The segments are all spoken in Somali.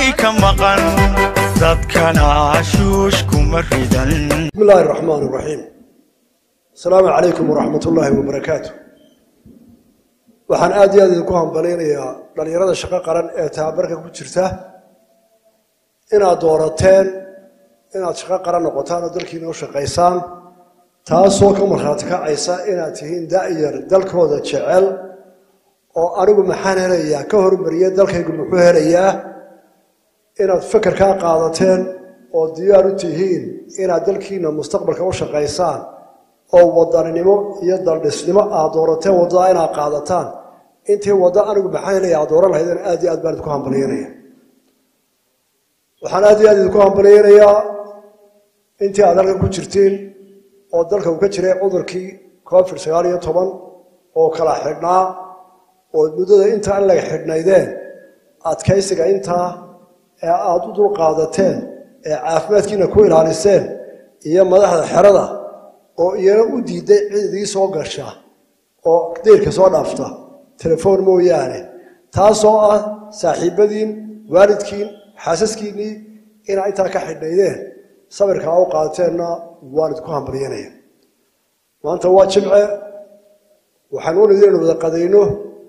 ka maqan dadkana ashuush kuma ridan بسم الله الرحمن الرحيم السلام عليكم ورحمة الله وبركاته waxaan aad iyo aad idinku hambalaynayaa dhalinyarada shaqo qaran ee tababarka ku jirta inaad doorateen inaad shaqo qaran noqotaan oo dalkiina u shaqaysaan taasoo ka markhaati kacaysa inaad tihiin da'yar dalkooda jecel oo anigu maxaan helayaa ka hormariya dalkaygu muxuu helayaa inaad fekerkaa qaadateen oo diyaar u tihiin inaad dalkiina mustaqbalka u shaqaysaan oo wadaninimo iyo daldhisnimo aad doorateen waddada inaad qaadataan intii waddo anigu maxaan helaya aad dooran lahaydeen aad iyo aad baan idinku hambalyaynaya waxaan aad iyo aad idinku hambalyaynayaa intii aad halkan ku jirtiin oo dalka uu ka jiray cudurkii covid sagaal iyo toban oo kala xidhnaa oo muddada inta an laga xidhnaydeen adkaysiga intaa ee aada u dulqaadateen ee caafimaadkiina ku ilaaliseen iyo madaxda xerada oo iyana u diiday cid idii soo gasha oo deyrka soo dhaafta telefoon mooyaane taasoo ah saaxiibadiin waalidkiin xaasaskiinnii inaa intaa ka xidhnaydeen sabirkaa u qaateenna waan idku hambalyanaya maanta waa jimce waxaan u nidi inu wada qadayno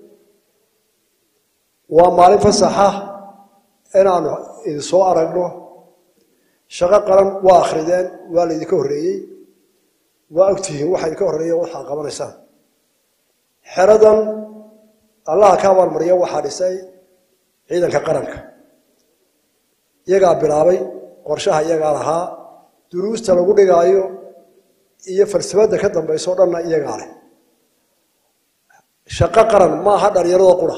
waa maalin fasaxa inaanu idin soo aragno shaqo qaran waa akhrideen waa laydinka horreeyey waa ogtihiin waxa idinka horreeya waxaa qabanaysaan xeradan allaha ka abaalmariya waxaa dhisay ciidanka qaranka iyagaa bilaabay qorshaha iyagaa lahaa duruusta lagu dhigaayo iyo falsafadda ka dambayso o dhanna iyagaa leh shaqo qaran maaha dhalinyarada qura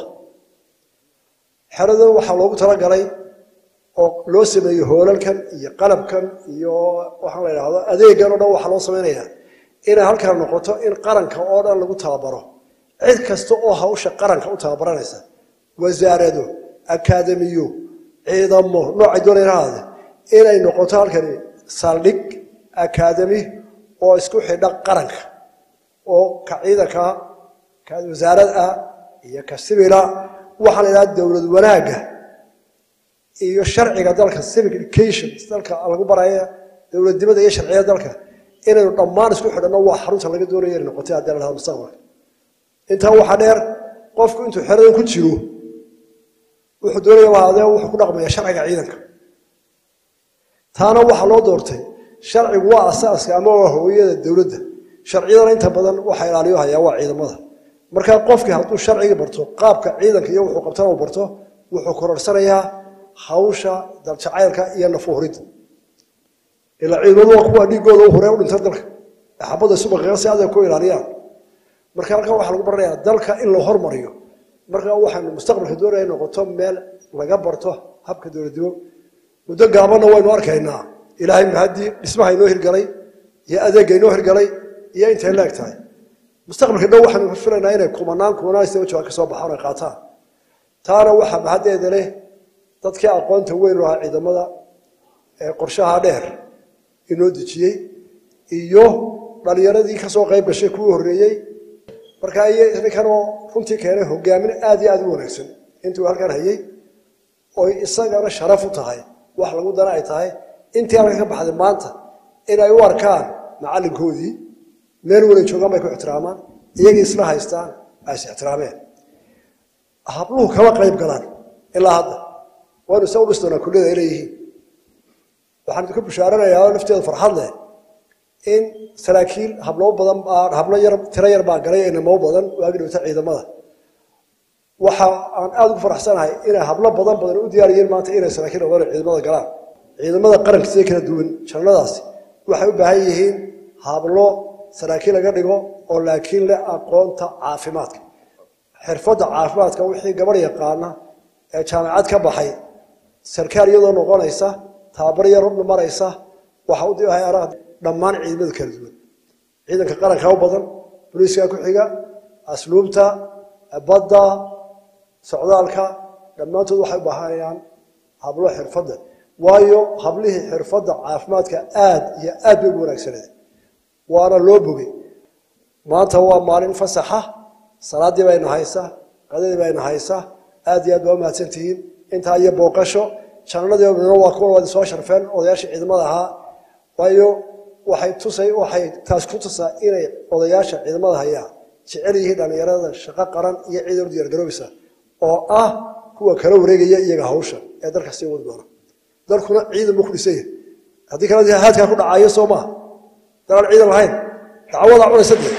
xeradan waxaa loogu talagalay oo loo sameeyo hoolalkan iyo qalabkan iyo waxaan la idhaahdo adeegan o dhan waxaa loo samaynayaa inay halkan noqoto in qaranka oo dhan lagu tababaro cid kasta oo hawsha qaranka u tababaranaysa wasaarado akaademiyo ciidamo noocay doonaynahaade inay noqoto halkani saldhig akaademi oo isku xidha qaranka oo ka ciidanka ka wasaarad ah iyo ka sibila waxaa la idhaha dowlad wanaagga iyo sharciga dalka civic education dalka lagu baraya dowladnimada iyo sharciyada dalka inaynu dhammaan isku xidhanno waa xarunta laga doonaya inay noqotay haddii la dhahdo mustaqbalka intaa waxaa dheer qofku intuu xeradan ku jiro wuxuu doonaya waadee wuxuu ku dhaqmaya sharciga ciidanka taana waxaa loo doortay sharcigu waa asaaska ama waa hooyada dowladda sharciyadana inta badan waxa ilaaliyo hayaa waa ciidamada markaa qofkii hadduu sharcigii barto qaabka ciidanka iyo wuxuu qabtana uu barto wuxuu kororsanayaa hawsha daljacaylka iyo nafuhuridda ilaa ciidamadu waa kuwa dhiigooda u huree u dhinta dalka ee xabadda subaqiga si adag ku ilaaliyaan marka halkan waxaa lagu baranayaa dalka in la hormariyo marka waxaanu mustaqbalka doonaya noqoto meel laga barto habka dowladnimo muddo gaabanna waynu arkaynaa ilaahay mahadii dhismaha inoo hirgalay iyo adeegga inoo hirgalay iyo intay leeg tahay mustaqbalka dhow waxaanu filaynaa inay kumanaan kumanaan sida jawaa ka soo baxaan ay qaataan taana waxaa mahaddeeda leh dadkii aqoonta weyn lahaa ciidamada ee qorshaha dheer inoo dejiyey iyo dhalinyaradii kasoo qayb gashay kuwii horreeyey marka iyo ninkanoo runtii keenay hogaamin aad iyo aad u wanaagsan intuu halkan hayey oy isagana sharaf u tahay wax lagu dana ay tahay intii halkan ka baxday maanta inay u arkaan macallinkoodii meel walay joogaan bay ku ixtiraamaan iyagii isla haystaan ay is ixtiraameen habluhu kama qayb galaan ilaa hadda waynu isa u dhis doonaa kulliyada ay leeyihiin waxaan idinku bishaaranayaa oo lafteedu farxad leh in saraakiil hablo badan baa hablo yar tiro yar baa galay inamo badan waagi dhowta ciidamada waxa aan aada ugu faraxsanahay inay hablo badan badan u diyaariyeen maanta inay saraakiil ogaan ciidamada galaan ciidamada qaranka sida kala duwan jannadaasi waxay u baahan yihiin hablo saraakiil laga dhigo oo laakiin leh aqoonta caafimaadka xirfadda caafimaadka wixii gabar yaqaana ee jaamacad ka baxay sarkaal iyadoo noqonaysa tababar yar maraysa waxa u diyaariyaan dhammaan ciidamada kala duwan ciidanka qaranka u badan booliiska ku xiga asluubta badda socdaalka dhammaantood waxay u baahanayaan hablo xirfadda waayo hablihii xirfadda caafimaadka aad iyo aad bay ugu wanaagsaneed waana loo bogay maanta waa maalin fasaxa salaadii bayna haysa qadadii bayna haysa aad iyo aad baa umahadsantihiin intaa iyo booqasho jananadii midna waa kuwa wadi soo sharfeen odayaashii ciidamada ahaa waayo waxay tusay waxay taas ku tusaa inay odayaasha ciidamada hayaa jecel yihiin dhallinyarada shaqo qaran iyo ciidan u diyaargaroobaysa oo ah kuwa kala wareegaya iyaga hawsha ee dalka sii wadi doona dalkuna ciidan buu ku dhisan yahay haddii kale haadkaa ku dhacayo soo maaha dalaan ciidan lahayn dacwadaa cunaysa dee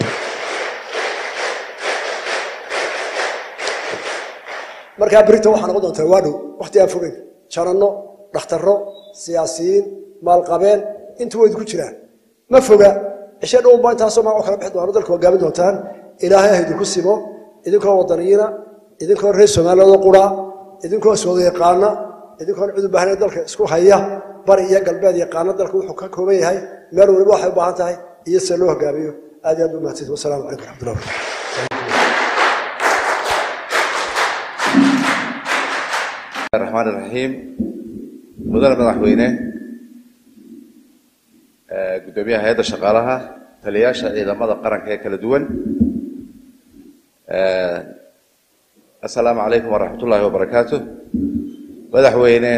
markaa berita waxaa noqon doontaa waa dhow wakti aan fogeyn jananno dhakhtarro siyaasiyiin maalqabeen intu way idinku jiraan ma foga cishe dhowba intaasoo magaco kala bixi doona dalka hogaamin doontaan ilaahay ha idinku simo idinkoo wadaniyiina idinkoo reer soomaaliyada qura idinkoo iswada yaqaana idinkoon cid u baahnayn dalka isku haya bari iyo galbeed yaqaana dalka wuxuu ka kooban yahay meel waliba waxay u baahan tahay iyo sida loo hogaamiyo aad iyo aad u mahadsanid wasalaamu calaykum raxmatullah barakatu الرحمن الرحيم مدن madaxweyne gudoomiyaha hay-adda shaqaalaha taliyaasha ciidamada qaranka ee kala duwan assalaamu calaykum waraxmat ullaahi wabarakaatu madaxweyne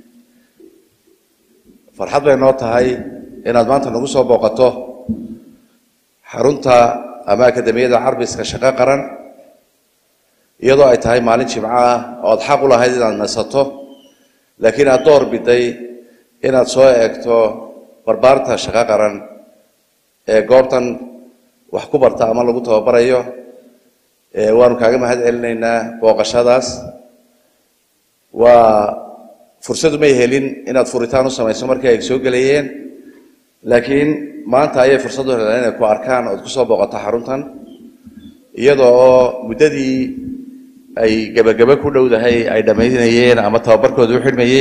farxad bay noo tahay inaad maanta nagu soo booqato xarunta ama akademiyada carbiska shaqo qaran iyadoo ay tahay maalin jimco ah ood xaq u lahayd inaad nasato laakiin aad door biday inaad soo eegto barbaarta shaqo qaran ee goobtan wax ku barta ama lagu tababarayo waanu kaaga mahad celinaynaa booqashadaas waa fursadu may helin inaad furitaan u samayso markii ay soo gelayeen laakiin maanta ayay fursadu heleen inay ku arkaan ood kusoo booqato xaruntan iyadoo oo muddadii ay gebagebe ku dhowdahay ay dhammaynayeen ama tababarkooda u xidhmayey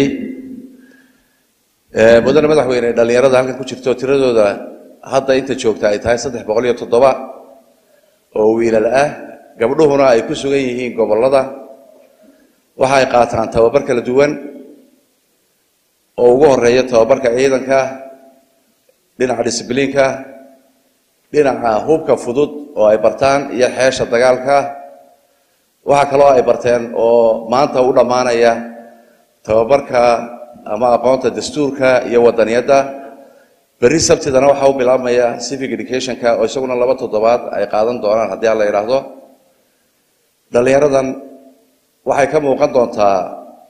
mudane madaxweyne dhallinyarada halkan ku jirto tiradooda hadda inta joogta ay tahay saddex boqol iyo toddoba oo wiilal ah gabdhuhuna ay ku sugan yihiin gobollada waxa ay qaataan tababar kala duwan oo ugu horeeya tababarka ciidanka dhinaca disbliinka dhinaca hubka fudud oo ay bartaan iyo xeesha dagaalka waxaa kaloo ay barteen oo maanta u dhammaanaya tababarka ama aqoonta dastuurka iyo wadaniyadda berri sabtidana waxaa u bilaabmaya civic educationka oo isaguna laba toddobaad ay qaadan doonaan haddii aan la idhaahdo dhallinyaradan waxay ka muuqan doontaa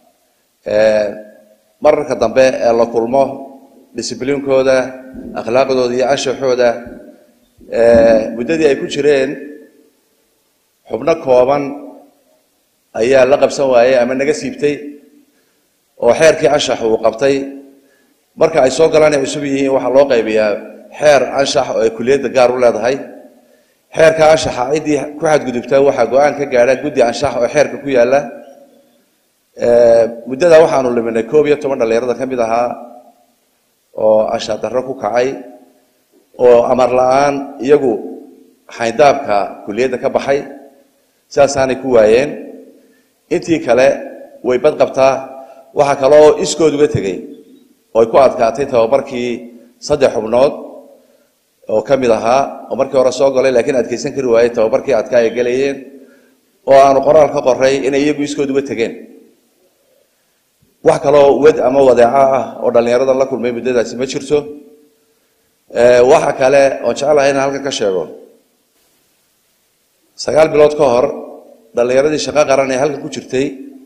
mararka dambe ee la kulmo discibliinkooda akhlaaqdooda iyo anshaxooda muddadii ay ku jireen xubno kooban ayaa la qabsan waayey ama naga siibtay oo xeerkii anshax uu qabtay marka ay soo galaan ay cusub yihiin waxaa loo qaybiyaa xeer anshax oo ay kuliyadda gaar u leedahay xeerka anshaxa ciddii ku xadgudubta waxaa go-aan ka gaadha guddi anshax oo xeerka ku yaalla muddadaa waxaanu liminay koob iyo toban dhallinyarada ka mid ahaa oo anshax darro ku kacay oo amar la-aan iyagu xayndaabka kuliyadda ka baxay sidaasaanay ku waayeen intii kale way bad qabtaa waxaa kaloo iskood uga tegey oo ay ku adkaatay tababarkii saddex xubnood oo ka mid ahaa oo markii hore soo galay laakiin adkaysan kari waayey tababarkii adkaa ay gelayeen oo aanu qoraal ka qoray inay iyagu iskood uga tegeen wax kaloo wed ama wadeeco ah oo dhallinyaradan la kulmay muddadaasi ma jirto waxa kale oon jeclahay inaan halkan ka sheego sagaal bilood ka hor dhallinyaradii shaqo qaran ee halkan ku jirtay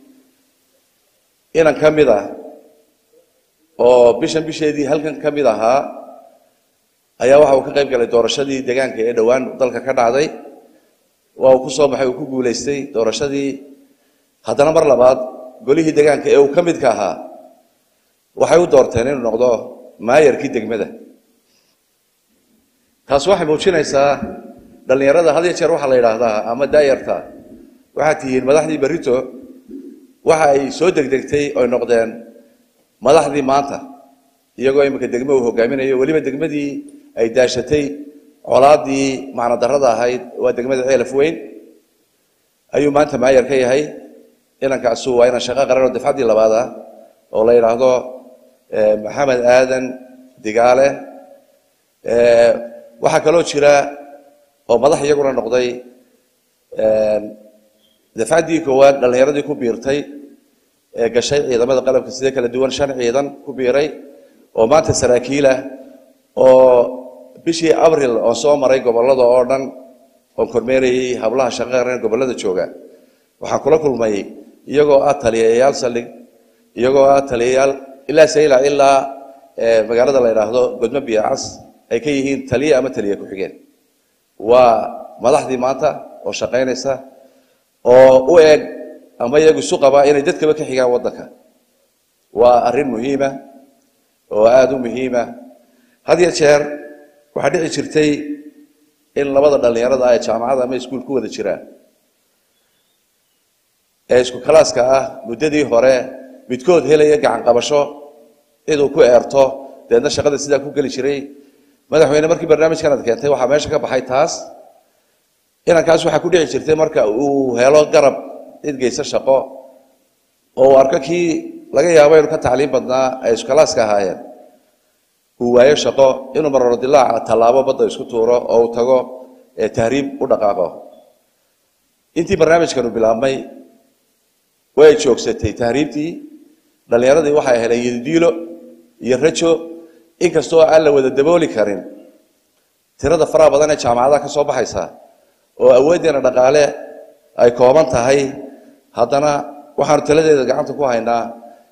inan ka mid ah oo bishan bisheedii halkan ka mid ahaa ayaa waxa uu ka qayb galay doorashadii deegaanka ee dhowaan dalka ka dhacday waa uu ku soo baxay uu ku guulaystay doorashadii haddana mar labaad golihii deegaanka ee uu ka midka ahaa waxay u doorteen inuu noqdo maayarkii degmada taas waxay muujinaysaa dhallinyarada had iyo jeer waxaa la yidhaahdaa ama daayarta waxaad tihiin madaxdii berrito waxa ay soo degdegtay oy noqdeen madaxdii maanta iyagoo imika degmo uu hogaaminayo weliba degmadii ay daashatay colaadii macno darrada ahayd waa degmada ceelaf weyn ayuu maanta maayar ka yahay inankaasu waa inan shaqo qaran oo dafcaddii labaad ah oo la yidhaahdo maxamed aadan digaale waxaa kaloo jira oo madax iyaguna noqday dafcaddii koowaad dhallinyaradii ku biirtay ee gashay ciidamada qalabka sida kala duwan shan ciidan ku biiray oo maanta saraakiilah oo bishii abril oo soo maray gobollada oo dhan oon kormeerayay hablaha shaqo qaran gobollada jooga waxaan kula kulmay iyagoo ah taliyayaal saldhig iyagoo ah taliyayaal ilaa sayla ilaa magaalada la yidhaahdo godmo biyacas ay ka yihiin taliye ama taliye ku-xigeen waa madaxdii maanta oo shaqaynaysa oo u eg ama iyagu isu qabaa inay dadkaba ka xigaan waddanka waa arrin muhiima oo aada u muhiima had ya jeer waxaa dhici jirtay in labada dhallinyarada ah ee jaamacada ama iskuul ku wada jiraan ee isku kalaaska ah muddadii hore midkood helaya gacan qabasho ciduu ku eerto deedna shaqada sidaa ku geli jiray madaxweyne markii barnaamijkan ad keentay waxaa meesha ka baxay taas inankaas waxaa ku dhici jirtay marka uu helo garab cid geysa shaqo oo uu arko kii laga yaabo inuu ka tacliim badnaa ay iskalaaska ahaayeen uu waayo shaqo inuu maroro dilaaca tallaabo badda isku tuuro oo uu tago tahriib u dhaqaaqo intii barnaamijkanu bilaabmay way joogsatay tahriibtii dhallinyaradii waxay heleen yadidiilo iyo rajo inkastoo aan la wada dabooli karin tirada faraha badan ee jaamacadaha ka soo baxaysa oo awooddeena dhaqaale ay kooban tahay haddana waxaanu taladeeda gacanta ku haynaa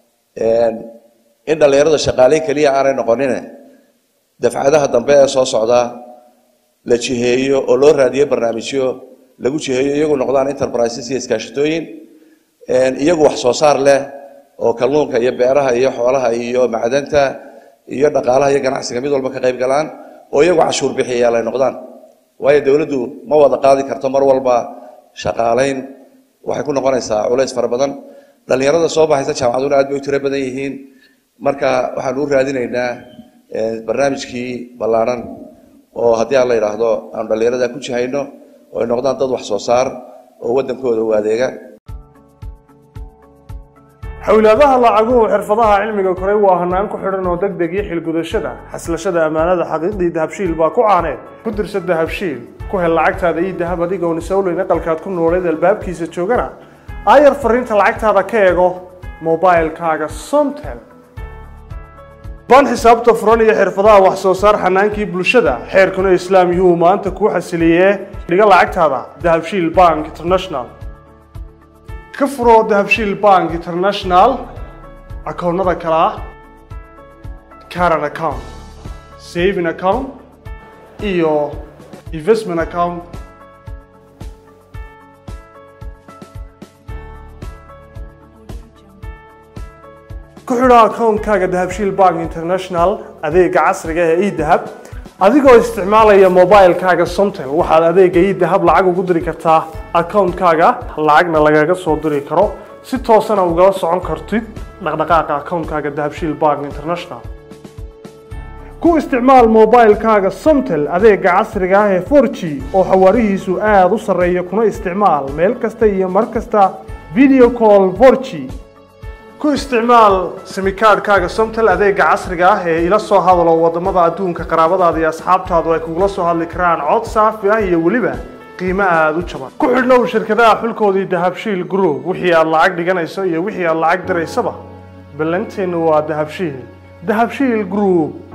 in dhallinyarada shaqaaleyn keliya aanay noqonine dafcadaha dambe ee soo socda la jiheeyo oo loo raadiyo barnaamijyo lagu jiheeyo iyagu noqdaan enterprises iyo iskaashatooyin iyagu wax soo saar leh oo kalluunka iyo beeraha iyo xoolaha iyo macdanta iyo dhaqaalaha iyo ganacsiga mid walba ka qayb galaan oo iyagu cashuur bixiyayaal ay noqdaan waayo dowladdu ma wada qaadi karto mar walba shaqaalayn waxay ku noqonaysaa culays fara badan dhallinyarada soo baxaysa jaamacaduna aad bay u tiro badan yihiin marka waxaan u raadinaynaa barnaamijkii ballaadhan oo haddii aan la yidhaahdo aanu dhallinyarada ku jihayno oo ay noqdaan dad wax soo saar oo waddankooda u adeega xowlaadaha lacaguhu xirfadaha cilmiga koray waa hanaan ku xidhan oo deg deg iyo xilgudashada xaslashada ammaanada xaqiiqdii dahabshiil baa ku caaneed ku dirsa dahabshiil ku hel lacagtaada iyo dahab adigoon isowleyn aqalkaad ku nooleed albaabkiisa joogana aayar fariinta lacagtaada ka eego mobilkaaga somtel baan xisaabta furan iyo xirfadaha wax soo saar xanaankii bulshada xeerkuna islaam yuu maanta kuu xasiliyee dhiga lacagtaada dahabshiil bank international ka furo dahabshiil bank international akoonnada kale ah caran account saving account iyo investment account ku xidho akoonkaaga dahabshiil bank international adeega casriga ee edahab adigoo isticmaalaya mobilkaaga somtel waxaad adeega edahab lacag ugu diri kartaa akoonkaaga lacagna lagaga soo diri karo si toosana ugala socon kartid dhaqdhaqaaqa akoonkaaga dahabshiil bank international ku isticmaal mobilkaaga somtel adeega casriga ah ee 4g oo xawaarihiisu aada u sarreeya kuna isticmaal meel kasta iyo mar kasta video call 4g ku isticmaal simikaadhkaaga somtel adeega casriga ah ee ila soo hadalo wadamada adduunka qaraabadaada iyo asxaabtaadu ay kugula soo hadli karaan cod saafi ah iyo weliba qiimo aada u jaban ku xidhnow shirkadaha xulkoodii dahabshiil group wixii aad lacag dhiganayso iyo wixii aad lacag diraysaba ballanteennu waa dahabshiil dahabshiil group